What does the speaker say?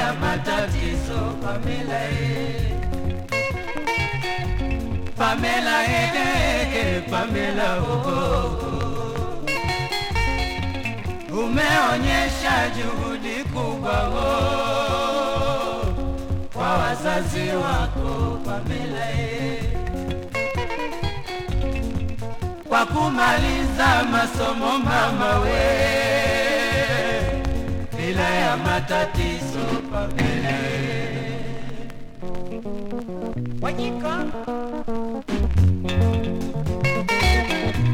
ya matatizo Pamela eh. Pamela eh, eh, eh, Pamela oh, oh. Umeonyesha juhudi kubwa oh, kwa wazazi wako Pamela eh. Kwa kumaliza masomo mama we bila ya matatizo Pamela eh. Wanyika